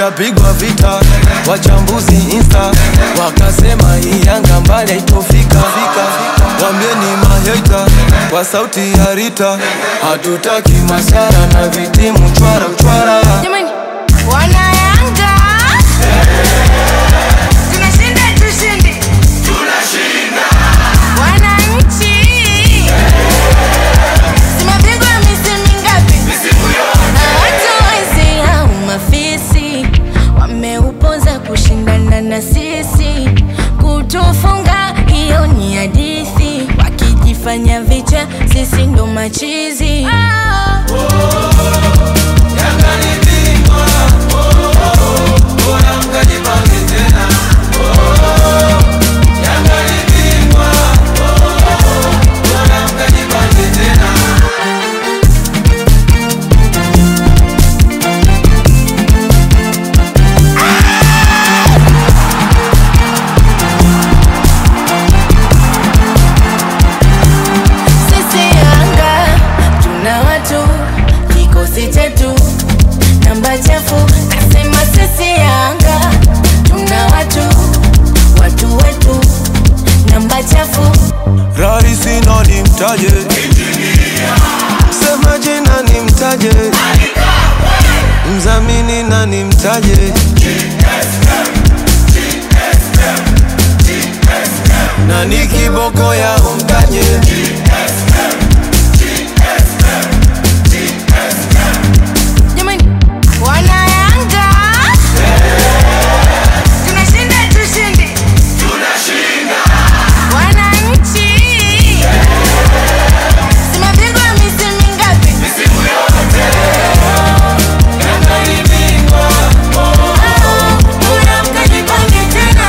ishapigwa vita, wachambuzi insta wakasema hii Yanga mbali haitofika. Wambieni maheta kwa sauti ya Rita, hatutaki masara na vitimu chwara chwara. Jamani, wana Yanga tunashinda, tushindi, wananchi tumepigwa misimu mingapi? Watu wezi au mafisi wameupoza kushindana na sisi, kutufunga hiyo ni hadithi, wakijifanya vicha, sisi ndo machizi Sisi Yanga tuna watu, kikosi chetu namba chafu. Nasema sisi Yanga tuna watu, watu wetu namba chafu. Rahisi nani mtaje, sema jina ni mtaje, mzamini nani mtaje, nani kiboko ya umtaje, Jamani, wana Yanga tunashinda, tushindi, wananchi tumepigwa misimu mingapi? Bora mkajipange tena.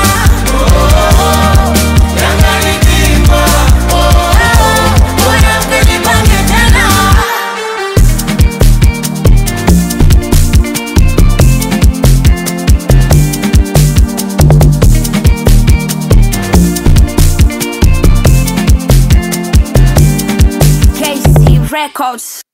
Bora mkajipange tena. KC Records.